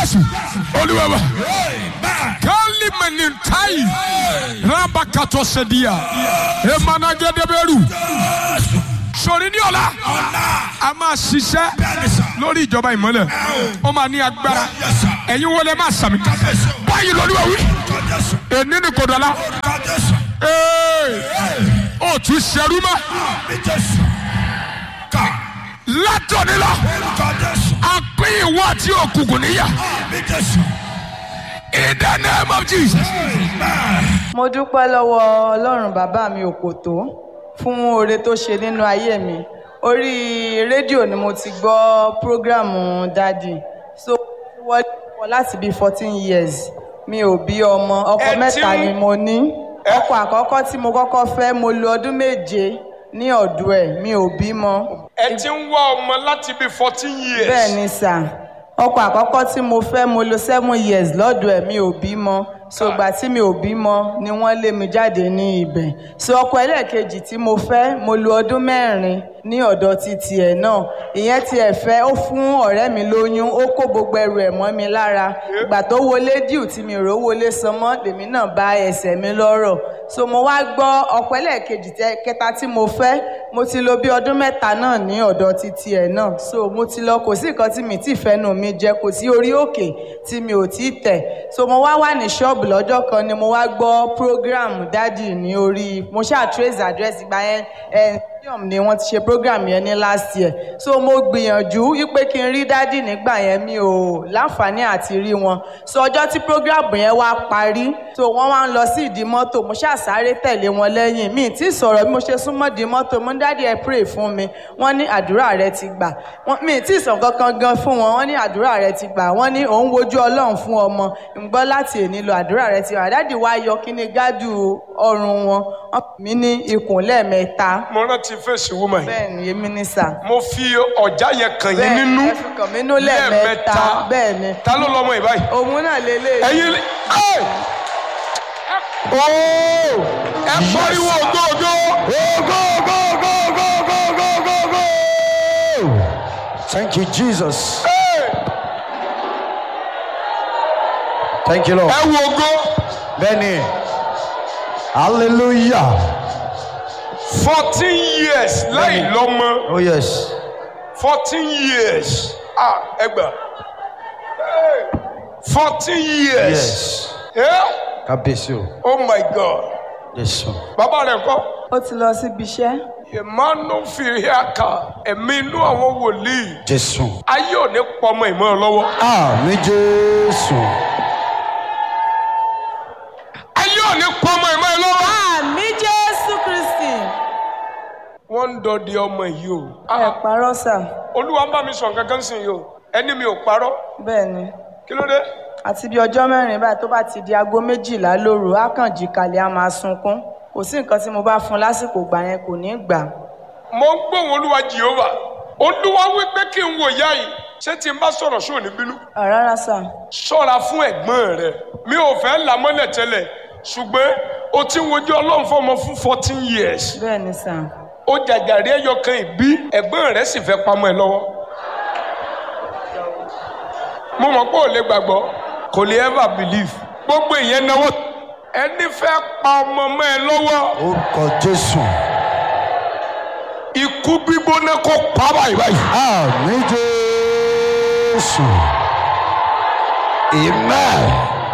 jésù olúwa wa kálí mẹnintáì rábàkàtọ sẹdíà emanagẹdẹbẹrù sori ní ọ̀la a máa ṣiṣẹ́ lórí ìjọba ìmọ́lẹ̀ ó máa ní agbára ẹ̀yin wọlé máa sàmì báyìí lọ́lúwa wí èní ni kò dọ̀la ó tún ṣerú mọ́ látọ̀ni lọ a pín ìwọ àti òkùnkùn níyà in the name of Jesus. mo dúpẹ́ lọ́wọ́ ọlọ́run bàbá mi òkòtó fún oore tó ṣe nínú ayé mi orí rédíò ni mo ti gbọ́ prógrámù dádì so wọ́n wọ́n láti bíi fourteen years mi ò bí ọmọ ọkọ Ẹ ti mẹ́ta ń- ni mo ní ọkọ àkọ́kọ́ tí mo kọ́kọ́ fẹ́ mo lo ọdún méje ní ọ̀dọ̀ ẹ̀ mi ò bímọ ẹ ti ń wá ọmọ láti bíi fourteen years. bẹ́ẹ̀ ni sà ọkọ àkọ́kọ́ tí mo fẹ́ mo lo seven years lọ́dọ̀ ẹ̀ mi ò bímọ so ìgbà tí mi ò bímọ ni wọ́n lé mi jáde ní ibẹ̀ so ọkọ ẹlẹ́ẹ̀kejì tí mo fẹ́ mo lo ọdún mẹ́rin ní ọ̀dọ̀ ti tiẹ̀ náà ìyẹn tiẹ̀ fẹ́ ó fún ọ̀rẹ́ mi lóyún ó kó gbogbo ẹrù ẹ̀ mọ́ mi lára ìgbà tó wọlé díù tí mi ò rówó san mọ́ lèmi náà bá ẹsẹ̀ mi lọ́rọ̀ so mo wá gbọ́ ọkọ ẹlẹ́ẹ̀kejì tẹ- kẹta tí mo fẹ́ mo ti lo bí ọdún mẹ́ta náà ní ọ̀dọ̀ ti tiẹ̀ náà so mo ti lọ kò sí nǹkan tí mi ti fẹ́nu mi jẹ kò sí orí òkè tí mi ò tí tẹ̀ so mo wá wà ní ṣọ́ọ̀bù lọ́jọ́ kan ni mo wá gbọ́ program dádì ní orí mo ṣáà trace address ìgbà yẹn ẹ stadium ni wọ́n ti ṣe program yẹn ní last year so mo gbìyànjú wípé kí n rí dádì nígbà yẹn mi ò láǹfààní àti rí wọn so ọjọ́ tí program yẹn wá parí so wọ́n wá ń lọ sí ìdí mọ́tò mo ṣáà sáré tẹ̀lé wọn lẹ́yìn mi tí sọ̀rọ̀ bí mo ṣe súnmọ́ di mọ́tò mo ní dádì ẹ pray fún mi wọ́n ní àdúrà rẹ ti gbà Wọ́n- mi tí sàn kankan gan fún wọn wọ́n ní àdúrà rẹ ti gbà wọ́n ní òun wojú ọlọ́run fún ọmọ ń gbọ́ láti èní lọ àdúrà rẹ ti gbà dádì wá yọ kíní gádù ọrùn wọn wọ́n pè mí ní ikùn lẹ́ẹ̀mẹ́ta mo rántí fèsì woman yìí bẹ́ẹ̀ ni èmi ní sà mo fi ọjà yẹn kàn yín bẹ́ẹ̀ nínú ẹ fi kàn mí nú lẹ́ẹ̀mẹ́ta bẹ́ẹ̀ ni ta ló lọmọ yìí báyìí. òun náà lélẹ̀ ẹ̀yin lè ẹ ooo ẹ pariwo ògógó Thank you, Jesus. Thank you, Lord. ẹ wo ògó Benny. Hallelujah. fourteen years láì lọ́mọ Oh, yes. fourteen years ah ẹ gbà fourteen years Yes. Yeah? Kábíyèsí o. oh my god Jésù. bàbá rẹ kọ́. ó ti lọ síbi iṣẹ́ ìmánu fìhíàkà ẹ̀mí inú àwọn wòlíì Jésù. ayé ò ní pọmọ ìmọ̀ lọ́wọ́ Àmì Jésù. ayé ò ní pọmọ ìmọ̀ lọ́wọ́. àmì jésù kristi wọ́n ń dọdẹ ọmọ yìí o ẹ parọ́ sà olúwa ń bá mi sọ nǹkan kan sìn yìí o ẹni mi ò parọ́ bẹ́ẹ̀ ni kí ló dé. àti bí ọjọ́ mẹ́rin báyìí tó bá ti di aago méjìlá lóru á kàn jí kalẹ̀ á máa sunkún kò sí nǹkan tí mo bá fún un lásìkò gbà yẹn kò ní í gbà mo ń gbóhùn olúwa jehova olúwa wí pé kí n wò yá yìí ṣé tí n bá sọ̀rọ̀ sóò ní bínú. rárá sà ṣọ́ra fún ẹ̀gbọ́n rẹ mi ò fẹ́ là mọ́lẹ̀ tẹ́lẹ̀ ṣùgbọ́n o ti ń wojú ọlọ́run fọmọ fún fourteen years bẹ́ẹ̀ ni sà ó jàjàrí ẹyọ kan ìbí ẹ̀gbọ́n rẹ sì fẹ́ pamọ́ ẹ lọ́wọ́ mo mọ̀ pé ò lè gbàgbọ́ kò lè ever believe gbogbo ìyẹn náwó ẹni fẹ́ pa ọmọ mọ́ ẹ lọ́wọ́ Orúkọ Jésù. ikú gbígbóná kó pa báyìí báyìí. Àmì Jésù. Amen.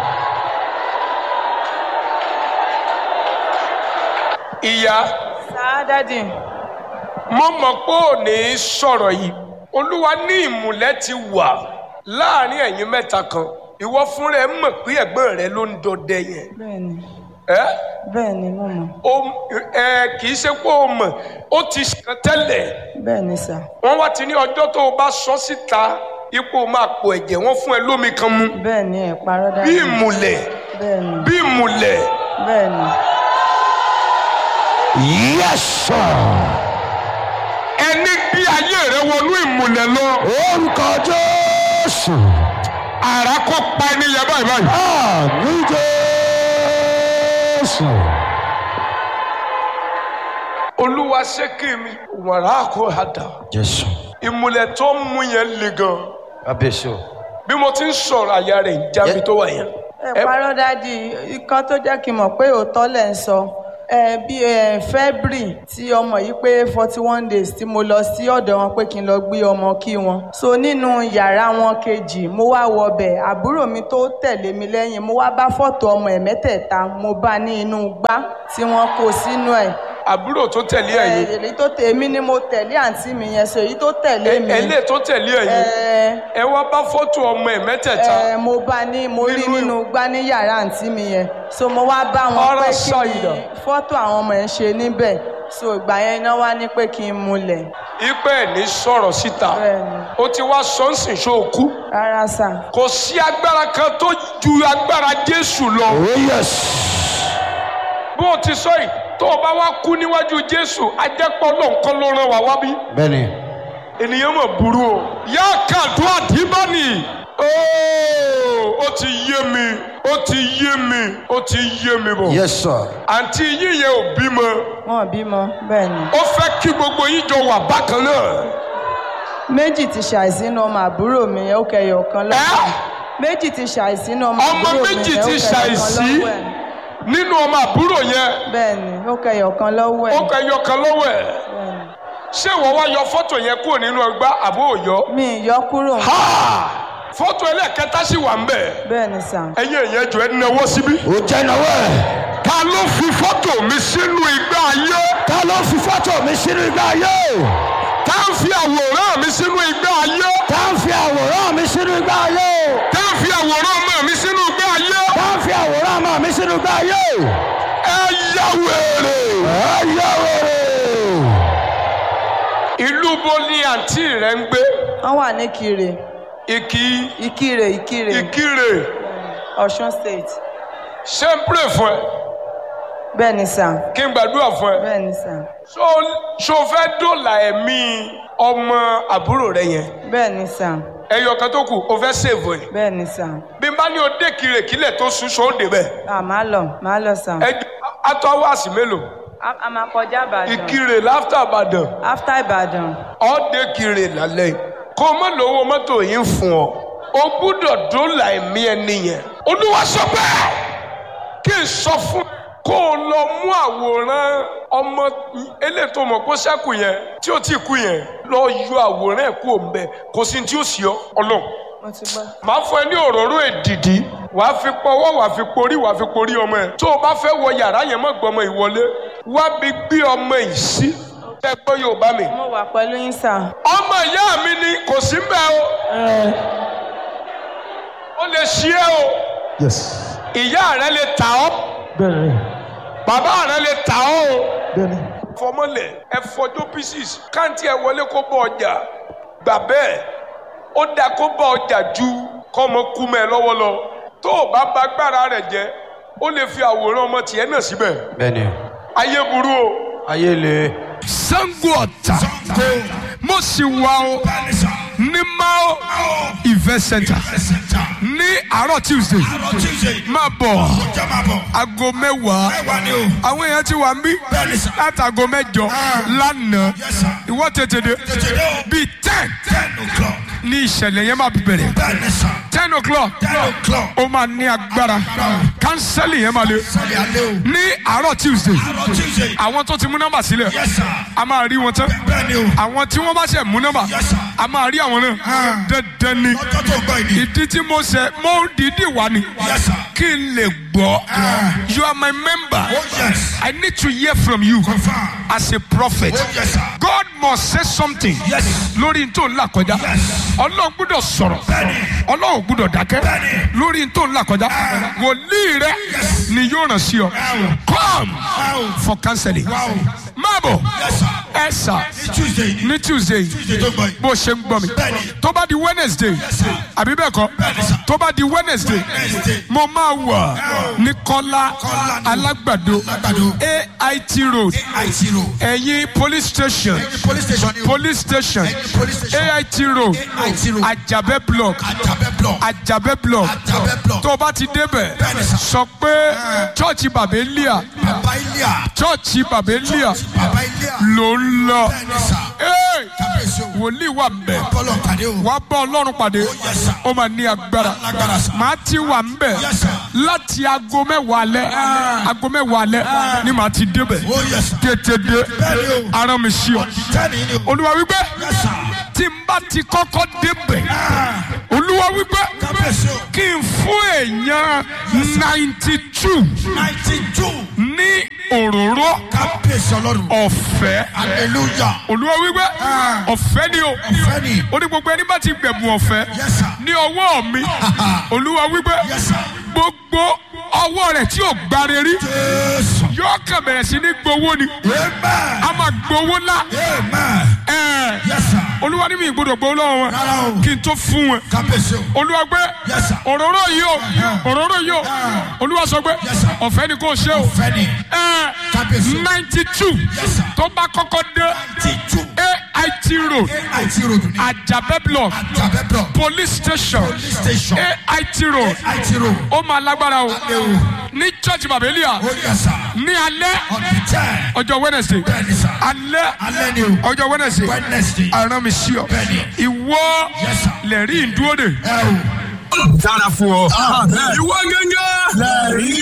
ìyá sà dádì mo mọ̀ pé ò ní sọ̀rọ̀ yìí olúwa ní ìmùlẹ̀ ti wà láàrin ẹ̀yin mẹ́ta kan ìwọ fúnra ẹ mọ̀ pé ẹ̀gbọ́n rẹ ló ń dọdẹ yẹn bẹ́ẹ̀ ni ẹ́ bẹ́ẹ̀ ni mo mọ̀ o ẹ kì í ṣe pé o mọ̀ ó ti ṣàn tẹ́lẹ̀ bẹ́ẹ̀ ni sà wọ́n wá ti ní ọjọ́ tó o bá sọ síta ipò máa pò ẹ̀jẹ̀ wọ́n fún ẹ lómi kan mu bẹ́ẹ̀ ni ẹ parọ́ bí dádì ìmùlẹ̀ bẹ́ẹ̀ ni bí ìmùlẹ̀ bẹ́ẹ̀ ni Yes, sir. ẹni bí ayé rẹ wọnú ìmùlẹ̀ lọ Orúkọ Jésù. àrà kó pa ẹni yẹn báyìí báyìí. Àmì Jésù. olúwa ṣé kí mi wàrà kó hàdà Jésù. ìmùlẹ̀ tó ń mú yẹn le gan Kábíyèsí o. bí mo ti ń sọ̀rọ̀ àyà rẹ̀ ń jábí tó wà yẹn. ẹ parọ́ dádì ikọ́ tó jẹ́ kí n mọ̀ pé òótọ́ lẹ̀ ń sọ ẹ bí ẹ february tí ọmọ yìí pé forty one days tí mo lọ sí ọ̀dọ̀ wọn pé kí n lọ gbé ọmọ kí wọn so nínú yàrá wọn kejì mo wá wọbẹ̀ àbúrò mi tó tẹ̀lé mi lẹ́yìn mo wá bá fọ́tò ọmọ ẹ̀ mẹ́tẹ̀ẹ̀ta mo bá ní inú gbá tí wọ́n kó sínú ẹ̀ àbúrò tó tẹ̀lé ẹ̀yìn èyí tó tẹ̀ èmi ni mo tẹ̀lé àǹtí mi yẹn so èyí tó tẹ̀lé mi ẹlẹ́ tó tẹ̀lé ẹ̀yìn ẹ ẹ wá bá fọ́tò ọmọ ẹ̀ mẹ́tẹ̀ẹ̀ta ẹ mo bá ní mo rí Nínú- nínú gbá ní yàrá àǹtí mi yẹn so mo wá bá wọn Ọ̀rọ̀ pé sọ kí ni ìdọ̀. fọ́tò àwọn ọmọ yẹn ṣe níbẹ̀ so ìgbà yẹn iná wá ní pé kí n múlẹ̀ ipe ẹ̀ ní sọ̀rọ̀ síta bẹ́ẹ̀ni ó ti wá sọ́nsìn ṣó kú rárá sà kò sí agbára kan tó ju agbára Jésù lọ Oh, yes. bó o ti sọ yìí tó o bá wá kú níwájú Jésù ajẹ́pọ̀ lọ́nkán ló ràn wá wá bí Bẹ́ẹ̀ni. ènìyàn mọ̀ burú o. yá kàdúrà dìbọ́nì ooo ó ti yé mi ó ti yé mi ó ti yé mi bọ̀. Yes, sir. àǹtí yín yẹn ò bímọ wọn bímọ bẹ́ẹ̀ni ó fẹ́ kí gbogbo yín jọ wà bákan náà. méjì ti ṣàìsínú ọmọ àbúrò mi yẹn ó kẹyọ kan lọ́wọ́ Ẹ́? ẹ̀. méjì ti ṣàìsínú ọmọ Ọmọ àbúrò mi méjì yẹn ó ti kẹyọ kan ṣàìsí? lọ́wọ́ ẹ̀. nínú ọmọ àbúrò yẹn bẹ́ẹ̀ni ó kẹyọ kan lọ́wọ́ ẹ̀ ó kọ ẹyọ kan lọ́wọ́ ẹ̀ bẹ́ẹ̀ni. ṣé ìwọ wá yọ fọ́tò yẹn kúrò nínú ọgbà àbó òyọ́. mi ì yọ kúrò ha fọ́tò ẹlẹ́ẹ̀kẹta sì wà ń bẹ̀. bẹ́ẹ̀ni sà ẹ̀yin èèyàn jọ ẹ náwó síbí. Ó jẹ́ ìnáwó ẹ̀. ta ló fi fọ́tò mi sínú igbá ayé. Ta ló fi fọ́tò mi sínú igbá ayé? tá ń fi àwòrán mi sínú igbá ayé. Ta ń fi àwòrán mi sínú igbá ayé? tá ń fi àwòrán ọmọ mi sínú igbá ayé. Ta ń fi àwòrán ọmọ mi sínú igbá ayé? ẹ yá wèrè. Ẹ yẹ wèrè. ìlú bo ni àǹtí rẹ ń gbé. wọ́n wà ní kire ìkì ìkirè ìkirè ìkirè ọ̀ṣun state ṣé ń pray fún ẹ bẹ́ẹ̀ni sà kí n gbàdúrà fún ẹ. bẹ́ẹ̀ni sà ṣó ṣó fẹ́ dòlà ẹ̀mí ọmọ àbúrò rẹ yẹn. bẹ́ẹ̀ni sà ẹyọ kan tó kù o fẹ́ sèvò ẹ̀. bẹ́ẹ̀ni sà bí n bá ní o dé kiri kílẹ̀ tó sùn ṣó ń débẹ̀. à má lọ má lọ sà ẹ jù atọ́ wáàsì mélòó. a a máa kọjá ìbàdàn ìkirè láfítà àbàdàn after ìbàdàn ọ̀ọ́dẹ kiri lálẹ́ yìí. kó o má lówó mọ́tò yìí ń fún ọ. o gbúdọ̀ dóòlà ẹ̀mí ẹni yẹn. olúwa sọ pé kí n sọ fún kó o lọ mú àwòrán ọmọ elétò mọ̀ kó sẹ́kù yẹn tí ó ti kú yẹn lọ yọ àwòrán ẹ̀ kú òǹbẹ kò sí ní tí ó sì ọ ọlọ́run mo ti gbọ́ màá fún ẹ ní òróró èdìdí wàá fi pọwọ́ wàá fi porí wàá fi porí ọmọ ẹ tó o bá fẹ́ wọ yàrá yẹn mọ́ gbọmọ ìwọlé wá bí gbé ọmọ yìí sí ẹ gbọ́ yorùbá mi. mo wà pẹ̀lú yín sà ọmọ ìyá mi ni kò sí mbẹ o ó lè ṣí ẹ o Yes. ìyá rẹ lè tà ọ́ Bẹ́ẹ̀ni. bàbá rẹ lè tà ọ́ o Bẹ́ẹ̀ni. fọmọlẹ ẹ fọjọ pieces káǹtì ẹ wọlé kó bọ ọjà gbà bẹ́ẹ̀ ó dáa kó bọ ọjà ju kọmọ kú mẹ lọ́wọ́ lọ tó o bá ba agbára rẹ̀ jẹ́ ó lè fi àwòrán ọmọ tiẹ̀ náà síbẹ̀ Bẹ́ẹ̀ni. ayé burú o. Ayé le. Sango Ọ̀tà mo sì wá o ní Mao event center ní àárọ̀ Tuesday máa bọ̀ aago mẹ́wàá àwọn èèyàn ti wà ń bí láti aago mẹ́jọ lánàá ìwọ tètè dé bíi ten ní ìṣẹ̀lẹ̀ yẹn máa bẹ̀rẹ̀ ten o'clock ó máa ní agbára kánsẹ́lì yẹn máa lé ní àárọ̀ Tuesday àwọn tó ti mú nọ́mbà sílẹ̀ a máa rí wọn tán àwọn tí wọ́n bá ṣe mú nọ́mbà a máa rí àwọn náà dandan ni ìdí tí mo ṣe mo dìídì wá ni kí n lè gbọ́ you are my member I need to hear from you as a prophet God must say something lórí n tó ń là kọjá ọlọ́run gbúdọ̀ sọ̀rọ̀ ọlọ́run gbúdọ̀ dákẹ́ lórí n tó ń là kọjá wòlíì rẹ ni yóò ràn sí ọ come for counseling máa bọ̀ ẹ sà ní tuesday bó ṣe ń gbọ́ mi tó bá di wednesday àbí bẹ́ẹ̀ kọ́ tó bá di wednesday mo máa wà ní kọ́lá alágbàdo ait road ẹ̀yìn police station police station ait road ajabẹ block ajabẹ block tó o bá ti débẹ̀ sọ pé chọ́ọ̀chì bàbélíà chọ́ọ̀chì bàbélíà ló ń lọ. Hey! kábíyèsí o. wòlíì wà mbẹ bọ́lọ̀ pàdé o. wàá bá ọlọ́run pàdé yes, sir. ó máa ní agbára lágbára sá. màá ti wà mbẹ Yes, sir. láti aago mẹ́wàá alẹ́ aago mẹ́wàá alẹ́ ni màá ti débẹ̀ ó yẹ sá. tètè dé Bẹ́ẹ̀ni o. ara mi sí ọ tẹ́ni ni o. olúwa wípé yes sir. tí n bá ti kọ́kọ́ débẹ̀ olúwa wípé kábíyèsí o. kí n fún èèyàn ninety two ninety two. ní òróró kábíyèsí ọlọ́run. ọ̀fẹ́ hallelujah. olúwa wípé ọ̀fẹ́ ni o ọ̀fẹ́ ni. ó ní gbogbo ẹni bá ti gbẹ̀bùn ọ̀fẹ́ yes sir. ní ọwọ́ mi olúwa wípé yes sir. gbogbo ọwọ́ rẹ̀ tí ò gbáre rí jésù. yóò kàn bẹ̀rẹ̀ sí ní gbowó ni amen. a máa gbowó ńlá amen. ẹ̀ẹ́ yes sir. olúwa ní mi ìgbọ́dọ̀ gbowó lọ́wọ́ wọn rárá o. kí n tó fún wọn kábíyèsí o. olúwa gbé Yes, sir. òróró yìí o òróró yìí o olúwa sọ pé Yes, sir. ọ̀fẹ́ ni kò ṣe o ọ̀fẹ́ ni. Kábíyèsí o. ninety two Yes, sir. tó bá kọ́kọ́ dé ninety two. AIT road àìtí ròdù ni. Ajabẹ́ block àjàbẹ́ bọ̀. police station police station. AIT road àìtí ròdù. ó máa lágbára o ewu. ní church babelia ó yẹ sá. ní alẹ́ on the ten. ọjọ́ wednesday bẹ́ẹ̀ni sá. alẹ́ alẹ́ ni o. ọjọ́ wednesday wednesday. aràn mi sí ọ Bẹ́ẹ̀ni. ìwọ Yes, sir. lẹ́rìí ìdúró de ẹ o. dára fún ọ. ìwọ gẹ́gẹ́. lẹ́rìí